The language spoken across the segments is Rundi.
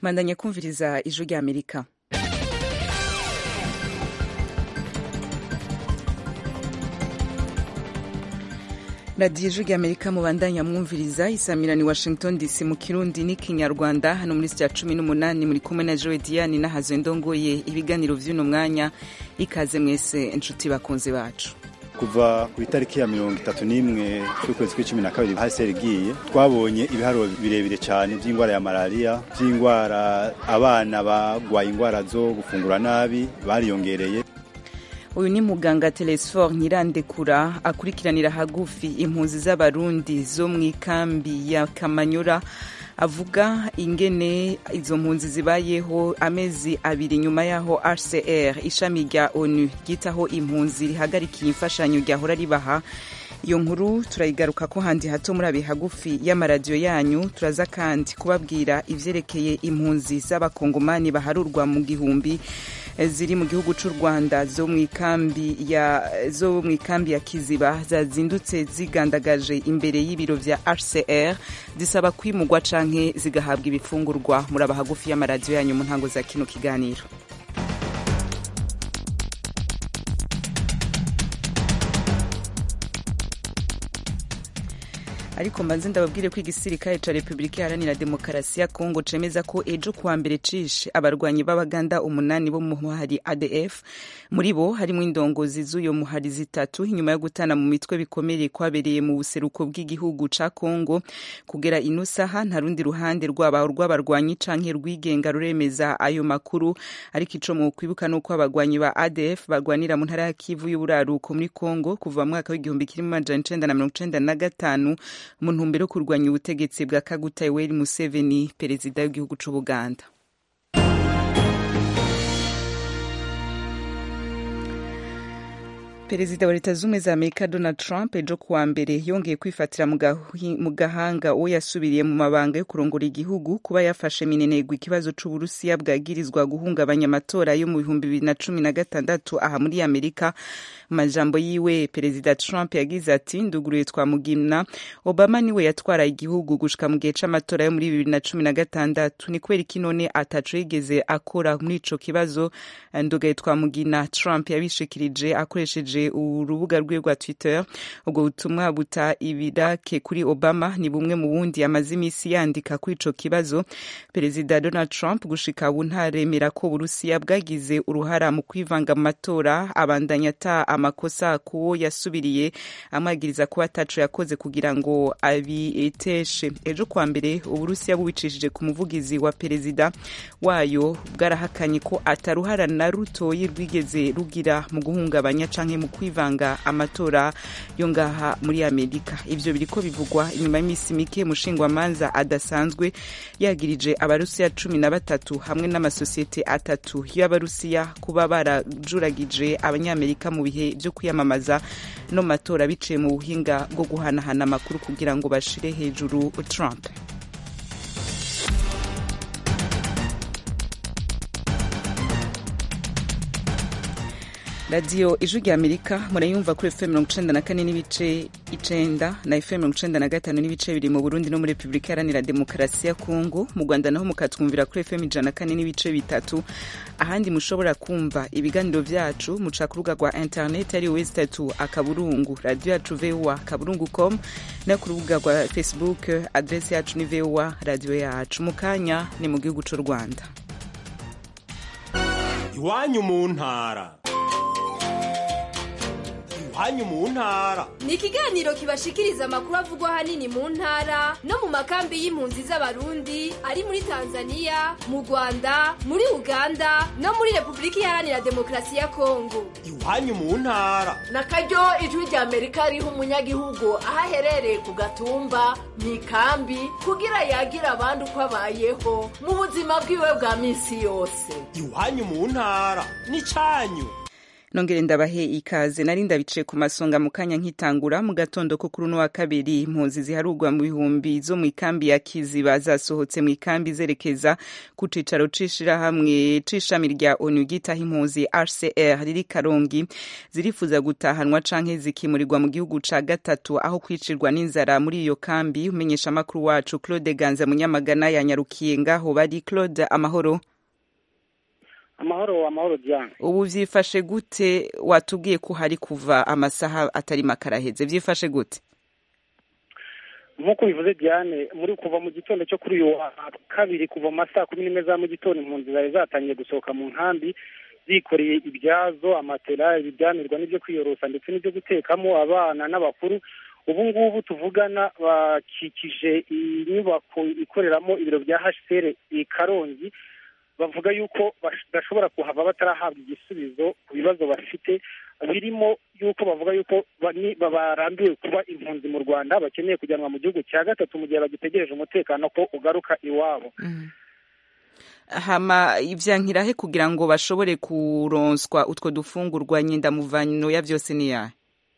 mandanya kumviriza ijwi rya amerika radiyo ijwi rya amerika mubandanya mwumviriza isamirani washington dc mu kirundi n'ikinyarwanda hano muri sitya cumi n'umunani muri kumwe na joe diane n'ahazwe ndongoye ibiganiro vy'uno mwanya ikaze mwese inshuti bakunzi bacu kuva ku itariki ya mirongo itatu n'imwe z'ukwezi kw'icumi na kabiri hasi igiye twabonye ibiharuro birebire cyane by'indwara ya malariya by'indwara abana bagwaye indwara zo gufungura nabi bariyongereye uyu ni muganga telesfor nyirandekura akurikiranira hagufi impunzi z'abarundi zo mu ikambi ya kamanyura avuga ingene izo mpunzi zibayeho amezi abiri nyuma y'aho hcr ishami rya onu ryitaho impunzi rihagarikiye imfashanyo ryahora ribaha iyo nkuru turayigaruka ko handi hato muri abe hagufi y'amaradiyo yanyu turaza kandi kubabwira ivyerekeye impunzi z'abakongomani baharurwa mu gihumbi ziri mu gihugu cy'u rwanda zo mu ikambi ya zo mu ikambi ya kiziba zazindutse zigandagaje imbere y'ibiro vya hcr zisaba kwimugwa canke zigahabwa ibifungurwa muri aba hagufi y'amaradiyo yanyu mu ntango za kino kiganiro ariko mbanze ndababwire ko igisirikare ca repubulika iharanira demokarasi ya kongo cemeza ko ejo kuwa mbere cishe abarwanyi b'abaganda umunani bo mu muhari adf muri bo harimwo indongozi z'uyo muhari zitatu inyuma yo gutana mu mitwe bikomeye kwabereye mu buseruko bw'igihugu ca kongo kugera ino saha nta rundi ruhande rwaba rw'abarwanyi canke rwigenga ruremeza ayo makuru ariko ico mu kwibuka nuko abagwanyi ba adf barwanira mu ntara ya kivu y'uburaruko muri kongo kuva mu mwaka w'igihumbi kimwe amajana icenda na mirongo icenda na gatanu mu ntumbero yo kurwanya ubutegetsi bwa kaguta yoweri museveni perezida w'igihugu c'ubuganda perezida wa leta z'ubumwe za amerika donald trump ejo kuwa mbere yongeye kwifatira mu gahanga uwo yasubiriye mu mabanga yo kurongora igihugu kuba yafashe minenegwa ikibazo c'uburusiya bwagirizwa guhungabanya amatora yo mu bihumbi bibiri na cumi na gatandatu aha muri amerika mu majambo yiwe perezida trump yagize ati nduguruye twamugimna obama niwe yatwara igihugu gushika mu gihe c'amatora yo muri bibiri na cumi na gatandatu ni kubera iki none ataco yigeze akora muri ico kibazo ndugaye twamugina trump yabishikirije akoresheje urubuga rwe rwa twitter ubwo butumwa buta ibirake kuri obama ni bumwe mu bundi amaze iminsi yandika kuri ico kibazo perezida donald trump gushika ubu ntaremera ko uburusiya bwagize uruhara mu kwivanga mu matora abandanya ata amakosa kuwo yasubiriye amwagiriza kuba ataco yakoze kugira ngo abiteshe ejo kwa mbere uburusiya bubicishije ku muvugizi wa perezida wayo bwarahakanye ko ataruhara na rutoyi rwigeze rugira mu guhungabanya canke mu kwivanga amatora yo ngaha muri amerika ivyo biriko bivugwa inyuma y'imisi mike mushingwamanza adasanzwe yagirije abarusiya cumi na batatu hamwe n'amasosiyete atatu y'abarusiya kuba barajuragije abanyamerika mu bihe vyo kwiyamamaza no matora biciye mu buhinga bwo guhanahana amakuru kugira ngo bashire hejuru trump radiyo ijwi rya amerika murayumva kuri fm mirongo icenda na kane n'ibice icenda na fm mirongo icenda na gatanu n'ibice biri mu burundi no muri repubulika iharanira demokarasi ya kongo mu rwanda naho mukatwumvira kuri fm ijana na kane n'ibice bitatu ahandi mushobora kumva ibiganiro vyacu muca ku rubuga rwa internet ari wezi tatu akaburungu radiyo yacu voa akaburungu com no ku rubuga rwa facebook adresi yacu ni voa radiyo yacu mu kanya ni mu gihugu c'u rwanda iwanyu mu ntara iwanyu mu ntara ni ikiganiro kibashikiriza amakuru avugwa ahanini mu ntara no mu makambi y'impunzi z'abarundi ari muri tanzania mu rwanda muri uganda no muri repubulika iharanira demokarasi ya kongo iwanyu mu ntara na karyo ijwi rya amerika riha umunyagihugu aho aherereye ku gatumba mu ikambi kugira yagira abandi uko abayeho mu buzima bwiwe bwa minsi yose iwanyu mu ntara ni canyu nongere ndabahe ikaze nari ndabicaye ku masonga mu kanya nkitangura mu gatondo ko kuri uno wa kabiri impunzi ziharurwa mu bihumbi zo mu ikambi ya kiziba zasohotse mu ikambi zerekeza ku cicaro c'ishirahamwe c'ishami rya onu ryitaho impunzi hcr riri karongi zirifuza gutahanwa canke zikimurirwa mu gihugu ca gatatu aho kwicirwa n'inzara muri iyo kambi umenyesha amakuru wacu claude ganza munyamagana yanyarukiye ngaho bari claude amahoro amahoro amahoro Diane ubu vyifashe gute watubwiye ko hari kuva amasaha atari makaraheze vyifashe gute nk'uko bivuze Diane muri kuva mu gitondo cyo kuri uyu wa kabiri kuva mu masaha kumi n'imwe za mu gitondo impunzi zari zatangiye gusohoka mu nkambi zikoreye ibyazo amatera ibiryamirwa n'ibyo kwiyorosa ndetse n'ibyo gutekamo abana n'abakuru ubu ngubu tuvugana bakikije inyubako ikoreramo ibiro bya hcr i karongi bavuga yuko badashobora kuhava batarahabwa igisubizo ku bibazo bafite birimo yuko bavuga yuko barambiwe kuba impunzi mu rwanda bakeneye kujyanwa mu gihugu cya gatatu mu gihe bagitegereje umutekano ko ugaruka iwabo hama ivyankirahe kugira ngo bashobore kuronswa utwo dufungurwa nyindamuvano ya vyose ni yahe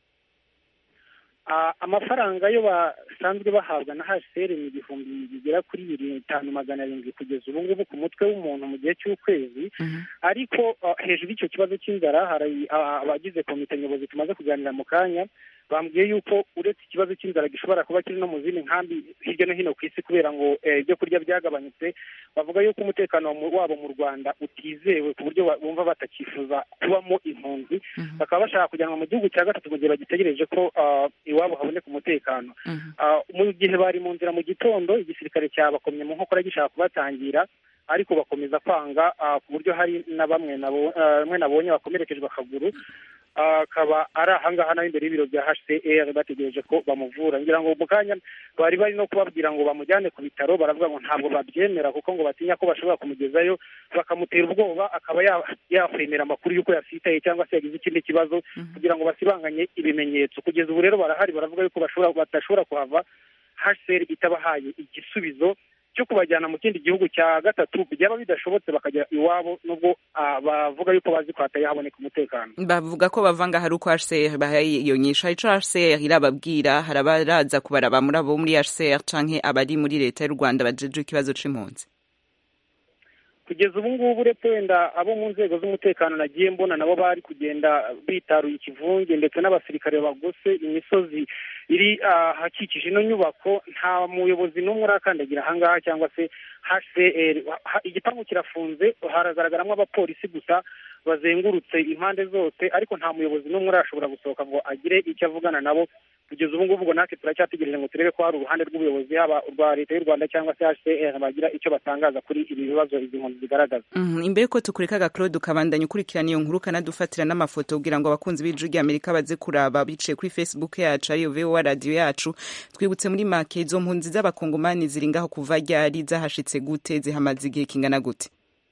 amafaranga yo basanzwe bahabwa na hcr ni ibihumbi bigera kuri bitanu magana arindwi kugeza ubu ngubu ku mutwe w'umuntu mu gihe cy'ukwezi ariko hejuru y'icyo kibazo cy'inzara hari abagize komite nyobozi tumaze kuganira mu kanya bambwiye yuko uretse ikibazo cy'inzara gishobora kuba kiri no mu zindi nkambi hirya no hino ku isi kubera ngo ibyo kurya byagabanyutse bavuga yuko umutekano wabo mu rwanda utizewe ku buryo bumva batakifuza kubamo impunzi bakaba bashaka kujyanwa mu gihugu cya gatatu mu gihe bagitegereje ko iwabo haboneka umutekano mu gihe bari mu nzira mu gitondo igisirikare cyabakomye mu nkokora gishaka kubatangira ariko bakomeza kwanga ku buryo hari na bamwe bamwe nabonye bakomerekejwe akaguru akaba ari ahangaha naho imbere y'ibiro bya hcr bategereje ko bamuvura ngira ngo mu kanya bari bari no kubabwira ngo bamujyane ku bitaro baravuga ngo ntabwo babyemera kuko ngo batinya ko bashobora kumugezayo bakamutera ubwoba akaba yakwemera amakuru y'uko yasitaye cyangwa se yagize ikindi kibazo kugira ngo basibanganye ibimenyetso kugeza ubu rero barahari baravuga yuko badashobora kuhava hcr itabahaye igisubizo cyo kubajyana mu kindi gihugu cya gatatu byaba bidashobotse bakajya iwabo nubwo bavuga yuko bazi ko hataye haboneka umutekano bavuga ko bavanga hari uko hcr bahaye iyo nyisho ico hcr irababwira hari abaraza kubaraba muri abo muri hcr canke abari muri leta y'u rwanda bajejwe ikibazo c'impunzi kugeza ubu ngubu uretse wenda abo mu nzego z'umutekano nagiye mbona nabo bari kugenda bitaruye ikivunge ndetse n'abasirikare bagose imisozi iri ahakikije ino nyubako nta muyobozi n'umwe urakandagira ahangaha cyangwa se hcr igipangu kirafunze haragaragaramo abapolisi gusa bazengurutse impande zose ariko nta muyobozi n'umwe urashobora gusohoka ngo agire icyo avugana nabo kugeza ubu ngubu ngo natwe turacyategereje ngo turebe ko hari uruhande rw'ubuyobozi haba urwa leta y'u rwanda cyangwa se hcr bagira icyo batangaza kuri ibi bibazo izi mpunzi zigaragaza imbere ko tukureka agaclode ukabandanya ukurikirana iyo nkuru ukanadufatira n'amafoto kugira ngo abakunzi b'ijwi ry'amerika baze kuraba biciye kuri facebook yacu ariyo vowa radiyo yacu twibutse muri make izo mpunzi z'abakongomani ziri ngaho kuva ryari zahashitse gute zihamaze igihe kingana gute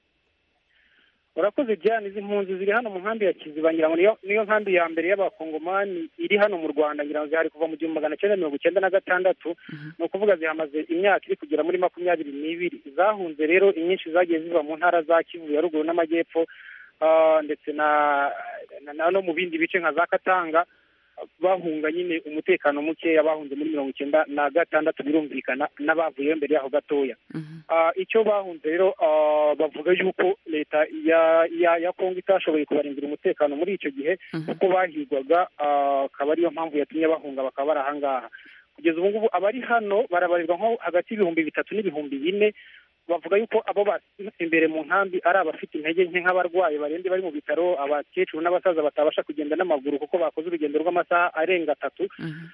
urakoze diane izi mpunzi ziri hano mu nkambi ya kiziba ngira ngo niyo nkambi ya mbere y'abakongomani iri hano mu rwanda ngira ngo zihari kuva mu gihumbi magana cyenda mirongo icyenda na gatandatu ni ukuvuga zihamaze imyaka iri kugera muri makumyabiri n'ibiri zahunze rero inyinshi zagiye ziva mu ntara za kivu ya ruguru n'amajyepfo ndetse na no mu bindi bice nka za katanga bahunga nyine umutekano mukeya bahunze muri mirongo icyenda na gatandatu birumvikana n'abavuyeyo mbere yaho gatoya icyo bahunze rero bavuga yuko leta ya kongo itashoboye kubarindira umutekano muri icyo gihe kuko bahigwaga akaba ariyo mpamvu yatumye bahunga bakaba bari ahangaha kugeza ubu ngubu abari hano barabarirwa nko hagati y'ibihumbi bitatu n'ibihumbi bine bavuga yuko abo imbere mu nkambi ari abafite intege nke nk'abarwayi barembye bari mu bitaro abakecuru n'abasaza batabasha kugenda n'amaguru kuko bakoze urugendo rw'amasaha arenga atatu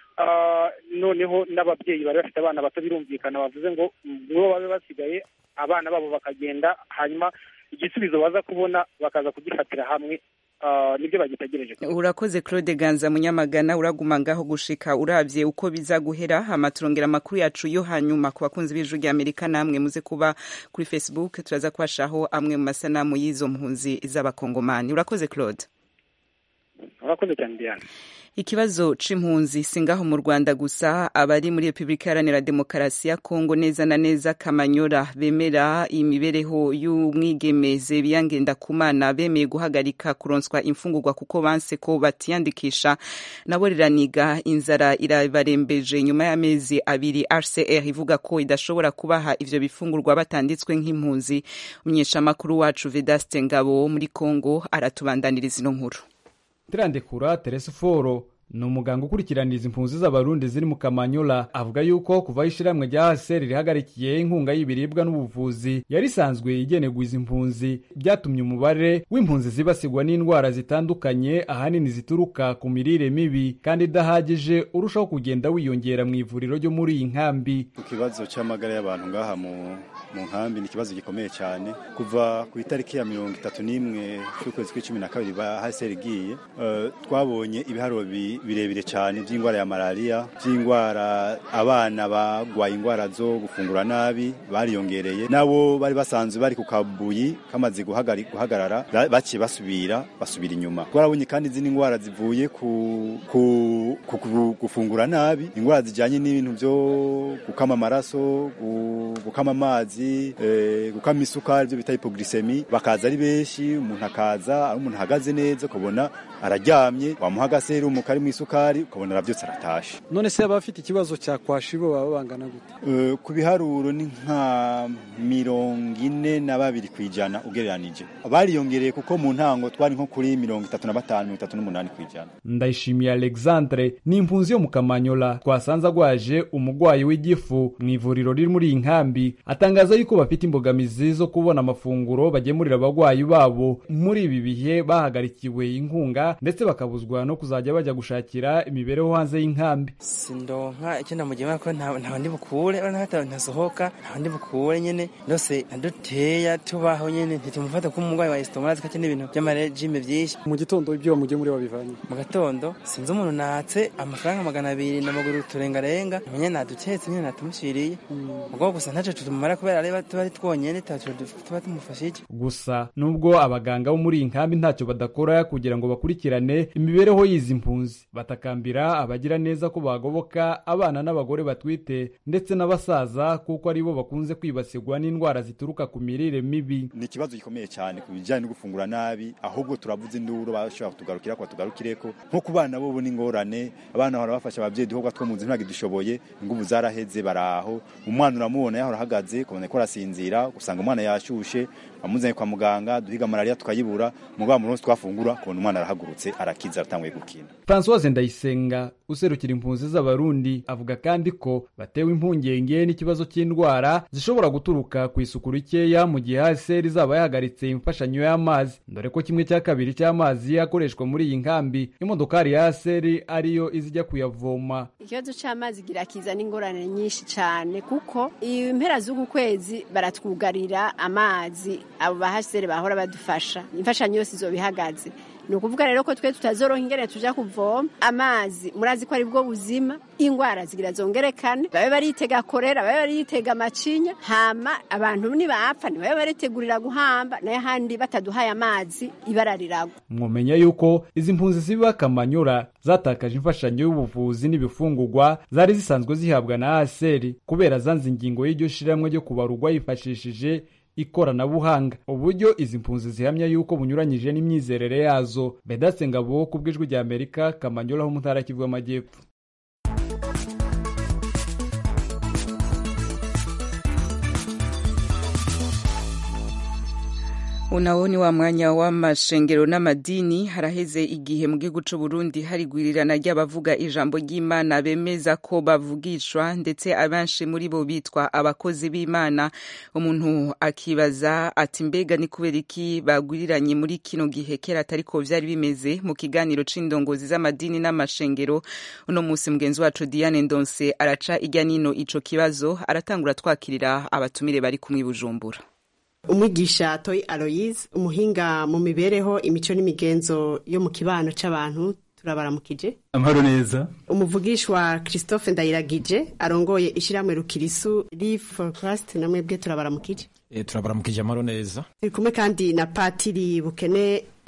noneho n'ababyeyi bari bafite abana bato birumvikana bavuze ngo nibo babe basigaye abana babo bakagenda hanyuma igisubizo baza kubona bakaza kugifatira hamwe nibyo bagitegereje urakoze claude ganza munyamagana uraguma ngaho gushika uravye uko biza guhera hama turongera amakuru yacu yo hanyuma ku bakunzi b'ijwi rya amerika namwe muze kuba kuri facebook turaza kubashaho amwe mu masanamu y'izo mpunzi z'abakongomani urakoze claude urakoze cyane diane ikibazo c'impunzi singaho mu Rwanda gusa abari muri Republika Iharanira Demokarasi ya Kongo neza na neza Kamanyora bemera imibereho y'umwigeme Zebiya Ngendakumana bemeye guhagarika kuronswa imfungurwa kuko banse ko batiyandikisha nabo riraniga inzara irabarembeje nyuma y'amezi abiri RCR ivuga ko idashobora kubaha ivyo bifungurwa batanditswe nk'impunzi umunyeshamakuru wacu Vedaste Ngabo wo muri Kongo aratubandaniriza ino nkuru Tirandekura Teresa Foro ni umuganga ukurikiraniriza impunzi z'abarundi ziri mu kamanyola avuga yuko kuva ishyirahamwe rya haseri rihagarikiye inkunga y'ibiribwa n'ubuvuzi yari isanzwe igenerwa izi mpunzi byatumye umubare w'impunzi zibasirwa n'indwara zitandukanye ahanini zituruka ku mirire mibi kandi idahagije urushaho kugenda wiyongera mu ivuriro ryo muri iyi nkambi ku kibazo cy'amagara y'abantu ngaha mu mu nkambi ni ikibazo gikomeye cyane kuva ku itariki ya mirongo itatu n'imwe z'ukwezi kw'icumi na kabiri ba haseri igiye uh, twabonye ibiharuro birebire cyane by'indwara ya malariya by'indwara abana bagwaye indwara zo gufungura nabi bariyongereye nabo bari basanzwe bari ku kabuyi kamaze guhagarara baciye basubira basubira inyuma twarabonye kandi izindi ndwara zivuye ku, ku, ku, ku gufungura nabi indwara zijyanye n'ibintu byo gukama amaraso gukama amazi gukama isukari ibyo bita hipoglisemi bakaza ari benshi umuntu akaza ari umuntu ahagaze neza ukabona araryamye wamuha agaserumu kari mu isukari ukabona arabyutse aratashe none se abafite ikibazo cya kwashibo baba bangana gute ku biharuro ni nka mirongo ine na babiri ku ijana ugereranije bariyongereye kuko mu ntango twari nko kuri mirongo itatu na batanu mirongo itatu n'umunani ku ijana ndayishimiye alexandre ni impunzi yo mu kamanyola twasanze agwaje umugwayi w'igifu mu ivuriro riri muri iyi nkambi atangaza yuko bafite imbogamizi zo kubona amafunguro bagemurira abagwayi babo muri ibi bihe bahagarikiwe inkunga ndetse bakabuzwa no kuzajya bajya gushakira imibereho hanze y'inkambi sindonka icyo namugema ko nta ndi bukure ntasohoka nta ndi bukure nyene ndose naduteya tubaho nyene ntitumufata ko umurwayi wa estomarazi kake n'ibintu by'amarejime byinshi mu gitondo ibyo bamugemuriye babivanye mu gatondo sinzi umuntu natse amafaranga magana abiri n'amaguru turengarenga menye naduketse nyene natumushiriye ubwo gusa ntaco tutumara kubera reba tuba ari twonyene taco tuba tumufashe iki gusa nubwo abaganga bo muri iyi nkambi ntacyo badakora kugira ngo bakurikirane imibereho y'izi mpunzi batakambira abagira neza ko bagoboka abana n'abagore batwite ndetse n'abasaza kuko aribo bakunze kwibasirwa n'indwara zituruka ku mirire mibi ni ikibazo gikomeye cyane ku bijyanye no gufungura nabi ahubwo turavuze induru bashobora kutugarukira ko batugarukireko nko ku bana bo n'ingorane abana bahora bafasha ababyeyi duhobwa two mu nzu ntabwo dushoboye ingubu zaraheze baraho umwana uramubona yahora ahagaze ukabona ko arasinzira usanga umwana yashushe amuzanye kwa muganga duhiga malariya tukayibura mugabo munsi twafungura kubona umwana arahagurutse arakiza aratanguye gukina Françoise Ndayisenga userukira impunzi z'abarundi avuga kandi ko batewe impungenge n'ikibazo cy'indwara zishobora guturuka ku isuku rikeya mu gihe HCR izaba yahagaritse imfashanyo y'amazi dore ko kimwe cya kabiri cy'amazi akoreshwa muri iyi nkambi imodokari ya HCR ariyo izijya kuyavoma ikibazo cy'amazi kirakiza n'ingorane nyinshi cyane kuko impera z'uku kwezi baratwugarira amazi abo ba HCR bahora badufasha imfashanyo yose izoba ihagaze ni ukuvuga rero ko twe tutazoroha ingene tuja kuvoma amazi murazi ko ari bwo buzima ingwara zigira zongerekane babe baritega korera babe baritega amacinya hama abantu nibapfa ntibabe baritegurira guhamba nayo handi bataduhaye amazi ibara riragwa mwomenya yuko izi mpunzi ziba kamanyura zatakaje imfashanyo y'ubuvuzi n'ibifungurwa zari zisanzwe zihabwa na aseri kubera zanze ingingo y'iryo shiramwe ryo kubarugwa yifashishije ikoranabuhanga uburyo izi mpunzi zihamya yuko bunyuranyije n'imyizerere yazo bedatse ngabo ku bw'ijwi rya amerika kamanyola ho mu ntara kivu y'amajyepfo unawo ni wa mwanya w'amashengero n'amadini haraheze igihe mu gihugu c'u Burundi hari gwirirana ry'abavuga ijambo ry'Imana bemeza ko bavugishwa ndetse abenshi muri bo bitwa abakozi b'Imana umuntu akibaza ati mbega ni kubera iki bagwiriranye muri kino gihe kera atariko vyari bimeze mu kiganiro c'indongozi z'amadini n'amashengero uno musi mugenzi wacu Diane Ndonse araca irya nino ico kibazo aratangura twakirira abatumire bari kumwe Bujumbura umwigisha toyi aloyize umuhinga mu mibereho imico n'imigenzo yo mu kibano c'abantu turabaramukije amahoro neza umuvugishwa christophe ndayiragije arongoye ishyirahamwe rukirisu live for christ namwe bwe turabaramukije e, turabaramukije amahoro neza turi kumwe kandi na patiri bukene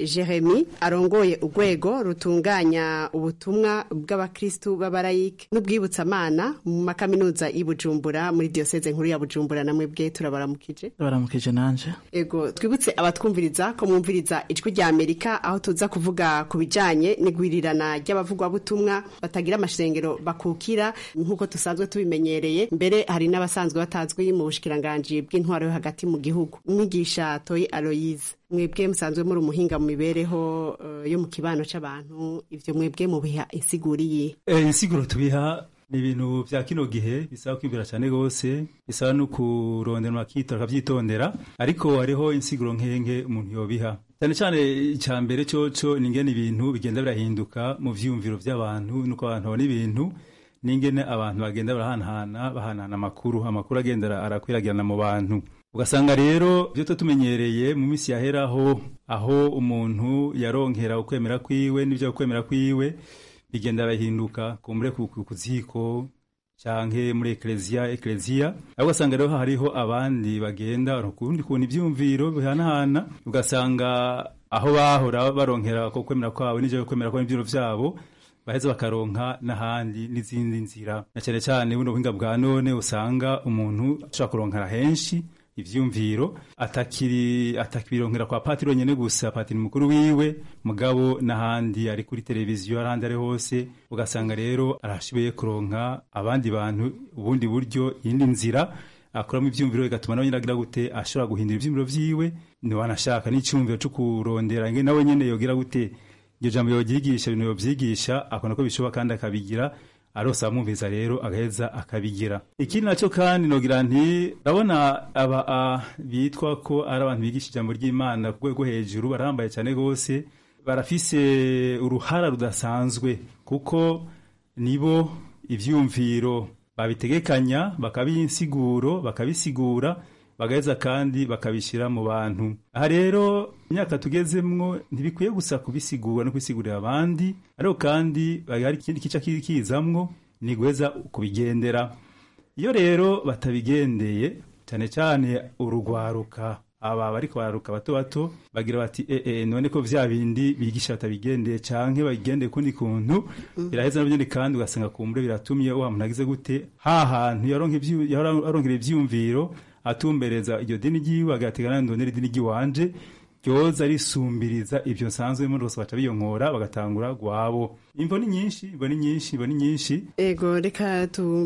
jeremy arongoye urwego rutunganya ubutumwa bw'abakristu b'abarayike n'ubwibutsamana mu makaminuza y'i bujumbura muri diyoseze nkuru ya bujumbura namwe bwe turabaramukije baramukije nanje ego twibutse abatwumviriza ko mwumviriza ijwi rya amerika aho tuza kuvuga ku bijanye n'igwirirana ry'abavugwabutumwa batagira amashengero bakukira nk'uko dusanzwe tubimenyereye mbere hari n'abasanzwe batazwi mu bushikiranganji bw'intwaro yo hagati mu gihugu umwigisha toyi aloyize mwebwe musanzwe muri umuhinga mu mibereho uh, yo mu kibano c'abantu ivyo mwebwe mubiha insiguriye e, insiguro tubiha ni ibintu vya kino gihe bisaba kwibwira cyane gose bisaba no kurondera makita akavyitondera ariko hariho insiguro nkenge umuntu yobiha cyane cyane icya mbere coco ni ingene ibintu bigenda birahinduka mu vyiyumviro vy'abantu nuko abantu babona ibintu n'ingene abantu bagenda barahanahana bahanahana amakuru amakuru agenda arakwiragirana mu bantu ugasanga rero ibyo tuba tumenyereye mu minsi yaheraho aho umuntu yaronkera ukwemera kwiwe n'ibyo kwemera kwiwe bigenda birahinduka kumbure ku ziko canke muri ekleziya ekleziya aho ugasanga rero hariho abandi bagenda ukundi kuntu ivyumviro bihanahana ugasanga aho bahora baronkera ko kwemera kwabo n'ivyo kwemera kwabo ivyumviro vyabo baheza bakaronka n'ahandi n'izindi nzira na cyane cyane buno buhinga bwa none usanga umuntu ashobora kuronkera henshi ivyumviro atakiri atakibironkera kwa patiri nyene gusa patiri mukuru wiwe mugabo n'ahandi ari kuri televiziyo arahandi ari hose ugasanga rero arashoboye kuronka abandi bantu ubundi buryo iyindi nzira akoramo ivyumviro bigatuma nawe nyine agira gute ashobora guhindura ivyumviro vyiwe niwanashaka n'icyumviro co kurondera nge nawe nyene yogira gute iryo jambo yobyigisha ibintu yobyigisha akabona ko bishoboka kandi akabigira arose amwumviza rero agaheza akabigira ikindi nacyo kandi nogira nti ndabona aba bitwa ko ari abantu bigisha ijambo ry'imana ku rwego hejuru barahambaye cyane rwose barafise uruhara rudasanzwe kuko nibo ivyumviro babitegekanya bakabisiguro bakabisigura bagaheza kandi bakabishyira mu bantu aha rero imyaka tugezemwo ntibikwiye gusa kubisigura no kubisigurira abandi ariko kandi hari ikindi kica kizamwo ni guheza kubigendera iyo rero batabigendeye cyane cyane urugwaruka aba bariko bararuka bato bato bagira bati e, e, none ko vya bindi bigisha batabigendeye canke babigendeye kundi kuntu biraheza navyo ni kandi ugasanga kumbure biratumye wa muntu agize gute ha hantu yaronkera ivyumviro atumbereza iryo dini ryiwe agategana ndonera idini ryiwanje ryoza risumbiriza ibyo nsanzwe muri bose baca biyonkora bagatangura gwabo imvo ni nyinshi imvo ni nyinshi imvo ni nyinshi ego reka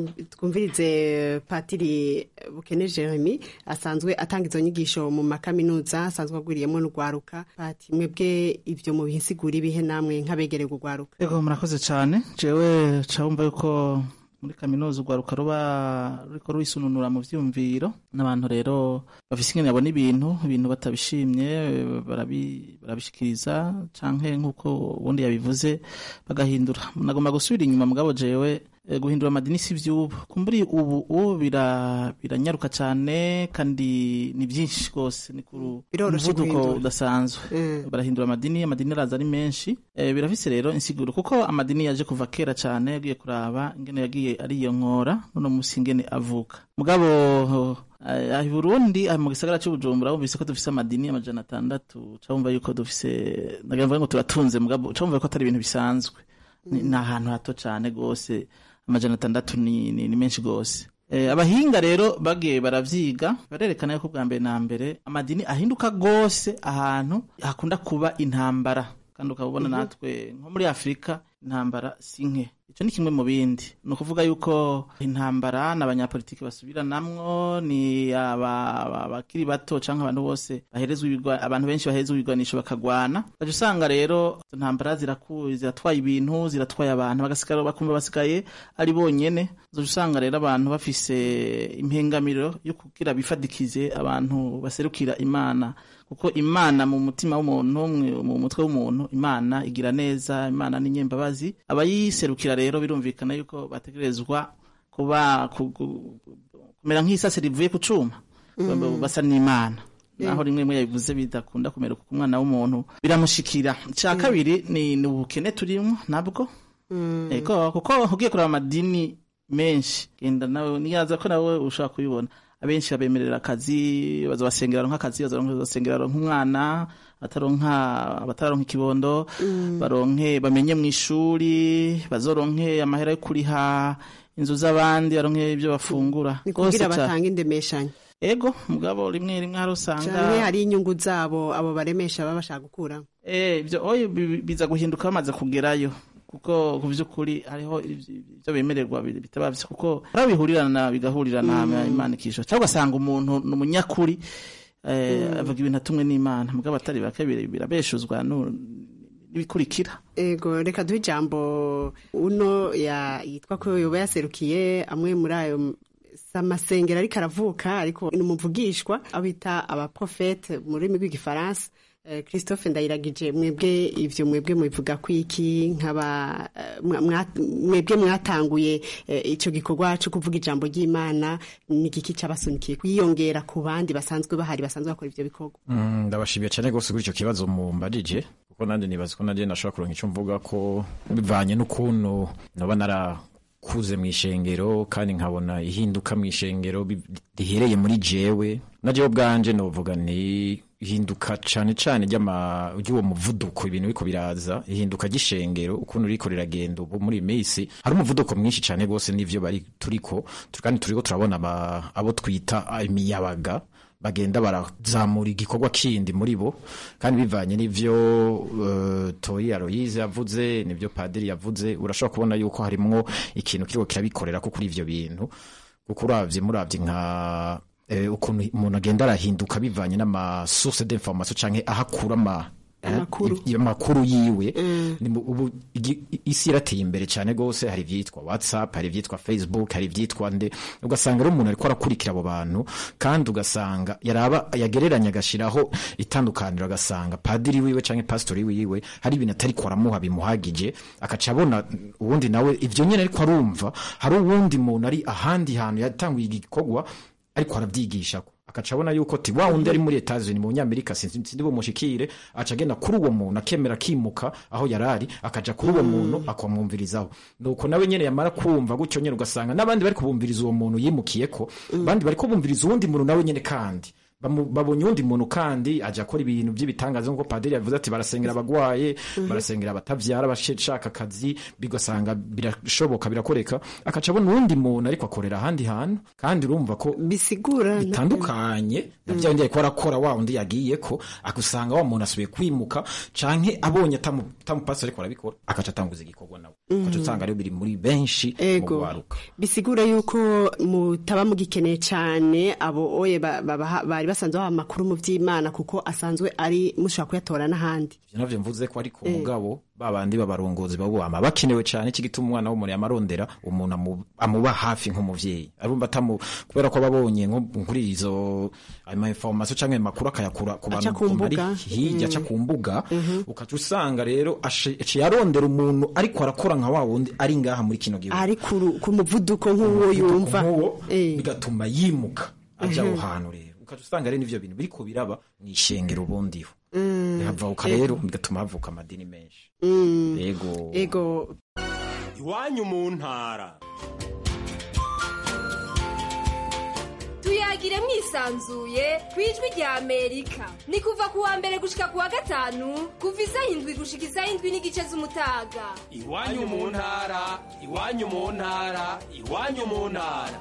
twumvirize patiri bukene jeremy asanzwe atanga izo nyigisho mu makaminuza asanzwe agwiriyemo n'urwaruka pati mwebwe ibyo mu bihisigura ibihe namwe nk'abegereye urwaruka ego murakoze cyane jewe cawumva yuko muri kaminuza urwaruka ruba ruriko rwisununura mu vyumviro n'abantu rero bafise ingene babona ibintu ibintu batabishimye barabishikiriza canke nk'uko ubundi yabivuze bagahindura nagomba gusubira inyuma mugabo jewe guhindura amadini si vy'ubu kumburi ubu ubu biranyaruka cane kandi ni vyinshi rwose ni ku muvuduko udasanzwe barahindura amadini amadini araza ari menshi birafise rero insiguro kuko amadini yaje kuva kera cane yagiye kuraba ingene yagiye ariyonkora none musi ingene avuka mugabo aha i burundi aha mu gisagara cy'ubujumbura wumvise ko dufise amadini amajana atandatu cawumva yuko dufise nagira ngo turatunze mugabo cawumva ko atari ibintu bisanzwe ni ahantu hato cane gose amajana atandatu ni, ni, ni menshi gose e, abahinga rero bagiye baravyiga barerekana yuko bwa mbere na mbere amadini ahinduka gose ahantu hakunda kuba intambara kandi ukabona natwe nko muri afurika intambara si nke icyo ni kimwe mu bindi ni ukuvuga yuko intambara n'abanyapolitiki basubiranamwo ni abakiri bato cyangwa abantu bose baherezwa abantu benshi baherezwa ibigwanisho bakagwana ugaca usanga rero izo ntambara zirakuye ziratwaye ibintu ziratwaye abantu bagasigara bakumva basigaye ari bonyene ugaca usanga rero abantu bafise impengamiro yo kugira bifadikize abantu baserukira imana kuko imana mu mutima w'umuntu mu mutwe w'umuntu imana igira neza imana ni nyembabazi abayiserukira rero birumvikana yuko bategerezwa kuba kumera nk'isase rivuye ku cuma basa n'imana naho rimwe rimwe yabivuze bidakunda kumera kuko umwana w'umuntu biramushikira icya kabiri ni ubukene turimo nabwo ego kuko ugiye kureba amadini menshi genda nawe niyaza ko nawe ushobora kubibona abenshi babemerera akazi baza basengera nk'akazi baza basengera nk'umwana bataronka batararonka ikibondo baronke bamenye mu ishuri bazoronke amahera yo kuriha inzu z'abandi baronke ibyo bafungura ni kugira Rwose ca- batanga indemeshanyo ego mugabo rimwe rimwe hari usanga canke hari inyungu zabo abo baremesha baba bashaka gukura Eh, ibyo oye bi- biza guhinduka bamaze kugerayo kuko ku by'ukuri hariho ibyo bemererwa bi- bitaba byo kuko hari bihurirana bigahurirana Mm. imana ikisho cyangwa ugasanga umuntu ni umunyakuri eh, Mm. avuga ibintu atumwe n'imana mugabo atari bake bir- birabeshuzwa nu- n'ibikurikira ego reka duhe ijambo uno ya- yitwa ko yoba yaserukiye amwe muri ayo si amasengero ariko aravuka ariko ni umuvugishwa abita abaprofete mu rurimi rw'igifaransa Eh, christophe ndayiragije mwebwe ivyo mwebwe mubivuga kwiki nk'aba eh, mwa- mwa- mwebwe mwatanguye eh, ico gikorwa co kuvuga ijambo ry'imana ni igiki cabasunikiye kwiyongera ku bandi basanzwe bahari basanzwe bakora ivyo bikorwa Mm, ndabashimiye cyane rwose kuri icyo kibazo mumbajije kuko nanjye nibaza ko nanjye nashobora kuronka icyo mvuga ko bivanye n'ukuntu naba narakuze mu ishengero kandi nkabona ihinduka mu ishengero bi- rihereye muri jewe na jewe ubwanje novuga ni ihinduka cyane cyane ry'ama- ry'uwo muvuduko ibintu biko biraza ihinduka ry'ishengero ukuntu riko riragenda ubu muri iyi minsi hari umuvuduko mwinshi cyane rwose n'ivyo bari turiko tu- kandi turiko turabona aba- abo twita imiyabaga bagenda barazamura igikorwa kindi muri bo kandi bivanye n'ivyo uh, Toyi Aloyize yavuze n'ivyo Padiri yavuze urashobora kubona yuko harimwo ikintu kiriko kirabikorera ko kuri ivyo bintu kuko uravye muravye nka eh, ukuntu umuntu agenda arahinduka bivanye n'ama source d'information canke ahakura ama Amakuru. i- amakuru yiwe Ni mu- ubu igi- isi irateye imbere cyane gose hari ivyitwa whatsapp hari ivyitwa facebook hari ivyitwa nde ugasanga rero umuntu ariko arakurikira abo bantu kandi ugasanga yaraba yagereranya agashiraho itandukaniro agasanga padiri wiwe canke pastori wiwe hari ibintu atari kwaramuha bimuhagije akaca abona uwundi nawe ivyo nyene ariko arumva hari uwundi muntu ari ahandi hantu yatanguye igikorwa ariko arabyigishako akaca abona yuko ti wa wundi ari muri Etats-Unis mu Nyamerika sinzi sinzi bumushikire aca agenda kuri uwo muntu akemera akimuka aho yarari akaja kuri uwo muntu akamwumvirizaho nuko nawe nyene yamara kumva gutyo nyene ugasanga n'abandi bari kubumviriza uwo muntu yimukiyeko abandi bari kubumviriza uwundi muntu nawe nyene kandi Bamu- babonye uwundi muntu kandi aja akora ibintu by'ibitangaza nk'uko padiri yavuze ati barasengera abagwaye barasengera abatavyara abashaka akazi bigasanga birashoboka birakoreka akaca abona uwundi muntu ariko akorera ahandi hantu kandi urumva ko bisigura bitandukanye na bya bindi ariko arakora wa wundi yagiyeko agusanga wa muntu asubiye kwimuka canke abonye atamu- atamupasi ariko arabikora akaca atanguza igikorwa nawe ukaca usanga rero biri muri benshi mu ego gwaruka bisigura yuko mutaba mugikeneye cyane abo oye ba- babaha- bari basanzwe baha amakuru mu by'imana kuko asanzwe ari mushobora kuyatora n'ahandi ivyo navyo mvuze ko ariko Eh. umugabo babandi b'abarongozi bawama bakenewe cyane iki gituma umwana w'umuntu yamarondera umuntu amu- amuba hafi nk'umuvyeyi arumva atamu kubera ko babonye nko kuri izo ama information canke ayo makuru akayakura ku Aca bantu ku bari mbuga. hirya aca Mm. ku mbuga ukaca usanga rero ace- aciye arondera umuntu ariko arakora nka wa wundi ari ngaha muri kino gihugu ari ku ru- ku muvuduko nk'uwo yumva Eh. bigatuma yimuka aja aho Mhm. hantu rero ukaca usanga rero n'ivyo bintu biriko biraba mw'ishengero ubundiho Mm. havuka Ego. rero bigatuma havuka amadini menshi Mm. yego ego iwanyu mu ntara tuyagire mwisanzuye ku ijwi rya amerika ni kuva ku wa mbere gushika ku wa gatanu kuva isaha indwi gushika isaha indwi n'igice z'umutaga iwanyu mu ntara iwanyu mu ntara iwanyu mu ntara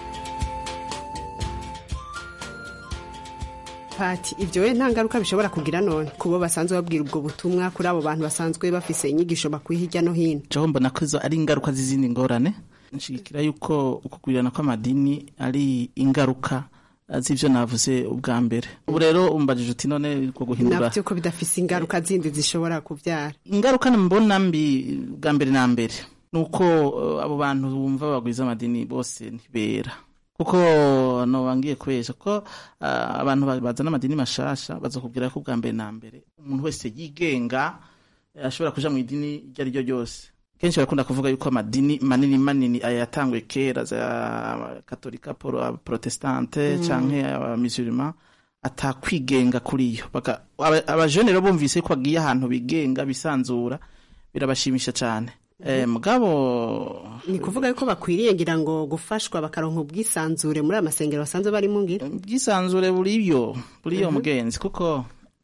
pati ibyo we nta ngaruka bishobora kugira none kubo basanzwe babwira ubwo butumwa kuri abo bantu basanzwe bafise inyigisho bakuye hirya no hino jaho mbona ko izo ari ingaruka z'izindi ngorane nshigikira yuko ukugwirirana kw'amadini ari ingaruka eh, z'ivyo navuze ubwa mbere ubu rero umbajije uti none ko guhindura nabyo ko bidafise ingaruka zindi zishobora kubyara ingaruka mbona mbi bwa mbere na mbere ni uko eh, abo bantu bumva bagwiza amadini bose ntibera kuko nobangiye kubesha ko ah, abantu ba- bazana amadini mashasha bazakubwira ko bwa mbere na mbere umuntu wese yigenga eh, ashobora kuja mu idini iryo ari ryo ryose kenshi barakunda kuvuga yuko amadini manini manini aya yatanguye kera za katolika poro- protestante Mm. canke abamisurima atakwigenga kuri yo Baka- aba- abajene rero bumvise ko bagiye ahantu bigenga bisanzura birabashimisha cane Eh, mugabo ni kuvuga yuko bakwiriye ngira ngo gufashwa bakaronka ubwisanzure muri aya masengero basanzwe barimo ngira ubwisanzure buriyo buriyo Mhm. mugenzi kuko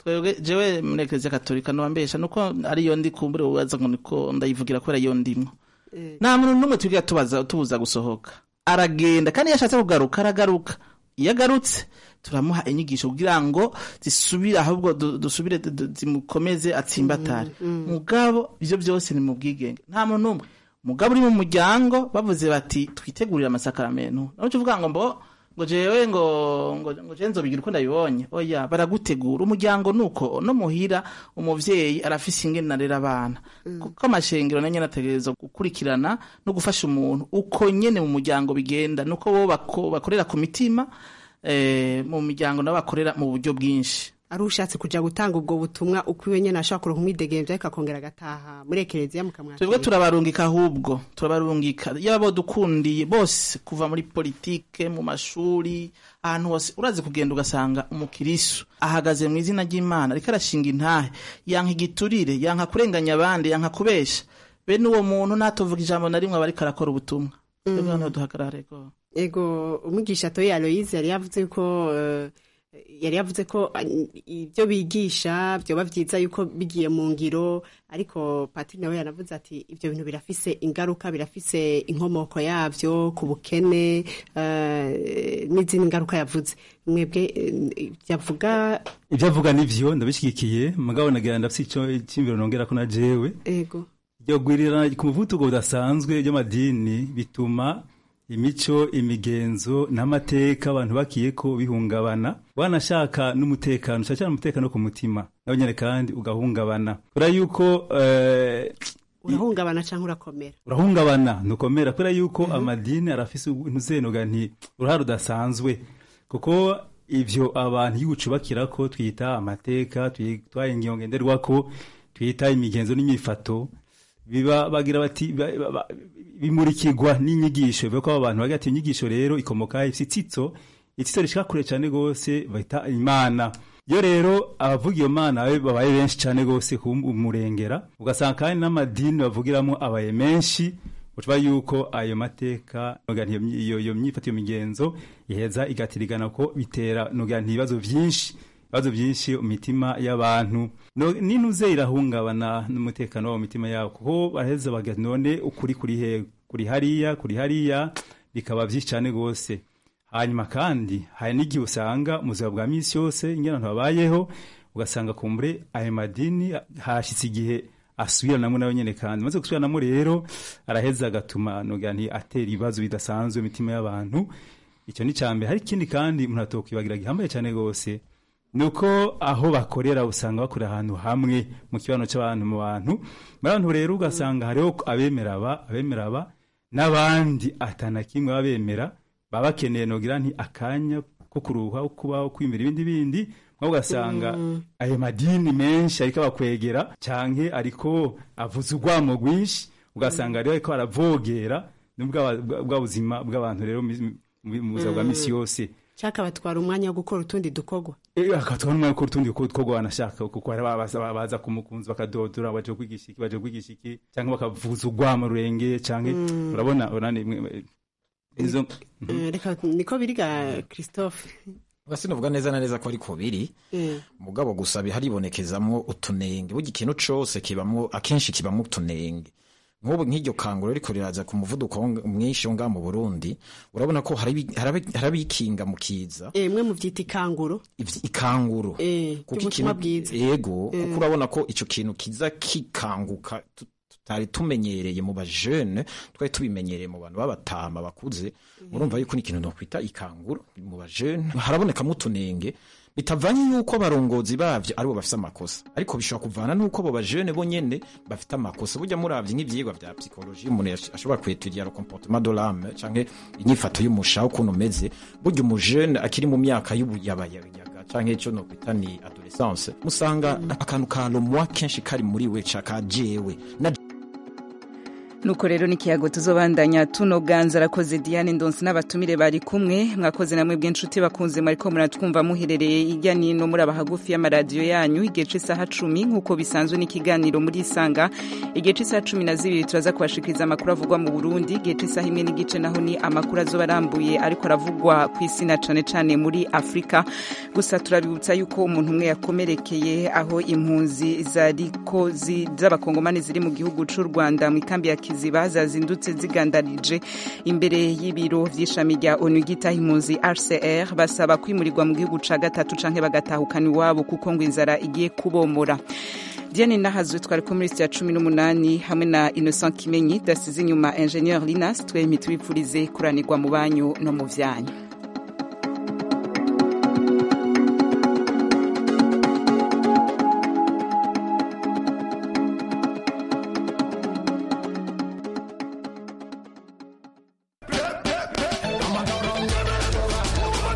twebwe jewe muri eklezia katolika nobambesha nuko ariyo ndi kumbure ubaza ngo niko ndayivugira kubera iyo ndimwo nta muntu n'umwe twigira tubaza tubuza gusohoka aragenda kandi iyo ashatse kugaruka aragaruka iyo agarutse turamuha inyigisho kugira ngo zisubire ahubwo du- dusubire du- du- zimukomeze atsimbatare mugabo ivyo byose ni mu bwigenge nta muntu n'umwe mugabo uri mu muryango bavuze bati twitegurire amasakaramentu naho uvuga ngo mbo ngo jewe ngo ngo ngo je nzobigira uko ndabibonye oya baragutegura umuryango nuko no muhira umuvyeyi arafise ingene narera abana kuko amashengero nanyo nategereza gukurikirana no gufasha umuntu uko nyene mu muryango bigenda nuko bo bako, bakorera ku mitima eh, mu miryango nabo bakorera mu buryo bwinshi ari ushatse kuja gutanga ubwo butumwa uko iwe nyene ashobora kuronka umwidegemvya ariko akongera agataha muri ekereziya mukamwakira twebwe turabarungika ahubwo turabarungika yaba bodukundiye bose kuva muri politike mu mashuri ahantu hose urazi kugenda ugasanga umukirisu ahagaze mu izina ry'imana ariko arashinga intahe yanka igiturire yanka kurenganya abandi yanka kubesha bene uwo muntu ntatuvuga ijambo na rimwe aba ariko arakora ubutumwa twebwe hano duhagarare rwose ego umwigisha toye aloyize yari yavuze ko eh, yari yavuze ko eh, ibyo bigisha byoba byiza yuko bigiye mu ngiro ariko patiri nawe yanavuze ati ibyo bintu birafise ingaruka birafise inkomoko yabyo ku bukene eh, n'izindi ngaruka yavuze mwebwe eh, yavuga ibyo avuga nivyo ndabishyigikiye mugabo nagira ndafise ico icyimviro nongera ko na jewe ego iryo gwirirana ku muvuduko udasanzwe ry'amadini bituma imico imigenzo n'amateka abantu bakiye ko bihungabana wanashaka n'umutekano cyane cyane umutekano ku mutima nawe nyine kandi ugahungabana kubera yuko eh, urahungabana cyangwa urakomera urahungabana ntukomera kubera yuko amadini arafise ntuzenoga nti uruhare rudasanzwe kuko ivyo abantu y'ubucubakira ko twita amateka twita ingingo ngenderwako twita imigenzo n'imifato biba bagira bati ba- ba- ba- bimurikirwa n'inyigisho bivuga ko abo bantu bagira ati inyigisho rero ikomoka ifite itsitso itsitso rishika kure cyane gose bahita imana iyo rero abavuga iyo mana babe- babaye benshi cyane gose kumurengera ugasanga kandi n'amadini bavugiramo abaye menshi ucuba yuko ayo mateka noga nti iyo myi- iyo iyo myifato iyo migenzo iheza igatirigana ko bitera noga nti ibibazo byinshi ibibazo byinshi mu mitima y'abantu No- n'intuze irahungabana n'umutekano wabo mu mitima yabo kuko baraheza baga none ukuri kuri he kuri hariya kuri hariya bikaba byinshi cyane rwose hanyuma kandi hari n'igihe usanga mu buzima bwa minsi yose ingene abantu babayeho ugasanga kumbure ayo madini hashyitse igihe asubiranamo nawe nyine kandi maze gusubiranamo rero araheza agatuma noga nti atera ibibazo bidasanzwe mu mitima y'abantu icyo ni icya mbere hari ikindi kandi umuntu atokwibagira gihambaye cyane rwose ni uko aho bakorera usanga bakorera ahantu hamwe mu kibano cy'abantu mu bantu muri abantu rero ugasanga hariho abemera aba abemera aba n'abandi atana kimwe baba bemera baba bakeneye nogira nti akanya ko kuruha ko kubaho kwimira ibindi bindi nko ugasanga ayo madini menshi ariko abakwegera canke ariko avuza urwamo rwinshi ugasanga rero ariko aravogera n'ubwa bwa buzima bw'abantu rero mu- mu mu buzima bwa misi yose cyaka batwara umwanya wo gukora utundi dukorwa akatwa n'umwanya ko utundi ko two banashaka kuko hari abaza baza kumukunzi bakadodora baje kwigisha iki baje kwigisha iki cyangwa bakavuza urwamo rurenge cyangwa Mm. urabona urane imwe- izo Eh, reka niko biriga christophe sinavuga neza na neza ko ariko biri Eh. mugabo gusa haribonekezamwo utunenge burya ikintu cose kibamwo akenshi kibamwo utunenge nk'ubu nk'iryo kanguro riko riraza ku muvuduko wo- mwinshi wo ngaha mu burundi urabona ko harabi- harabi- harabikinga mu kiza Eh, mwe muvyita ikanguro ivy- ikanguro Eh, kuko ry'ubutumwa ikintu bwiza yego Eh. kuko urabona ko ico kintu kiza kikanguka tu- tutari tumenyereye mu bajene twari tubimenyereye mu bantu b'abatama bakuze murumva yuko ni ikintu nokwita ikanguro mu bajene harabonekamo utunenge bitavanye yuko abarongozi bavyo aribo bafise amakosa ariko bishobora kuvana nuko abo bajene bo nyene bafite amakosa burya muravye nk'ivyigwa vya psychologie umuntu yash- ashobora kwetudia le comportement de l'âme canke inyifato y'umusha ukuntu umeze burya umujene akiri mu myaka y'ubuyabayaga canke ico nokwita ni adolescence musanga akantu ka lomwa kenshi kari muri we ca ka jewe na nuko rero n'ikiyago tuzobandanya tunoganza arakoze diane ndonsi n'abatumire bari kumwe mwakoze namwe bw'inshuti bakunze mwariko muratwumva muherereye hirya nino muri abahagufi y'amaradiyo yanyu igihe c'isaha cumi nk'uko bisanzwe n'ikiganiro muri isanga igihe c'isaha cumi na zibiri turaza kubashikiriza amakuru avugwa mu burundi igihe c'isaha imwe n'igice naho ni amakuru azoba arambuye ariko aravugwa ku isi na cane cane muri afurika gusa turabibutsa yuko umuntu umwe yakomerekeye aho impunzi zariko z'abakongomani ziri mu gihugu c'u rwanda mu ikambi ya kiziba zazindutse zigandarije imbere y'ibiro vy'ishami rya onu ryitaho impunzi rcr basaba kwimurirwa mu gihugu ca gatatu canke bagatahukana iwabo kuko ngo inzara igiye kubomora diane nahazwe twari ko muri ya cumi n'umunani hamwe na innocent kimenyi dasize inyuma ingenieur linas twemye tubipfurize kuranirwa mu banyu no mu vyanyu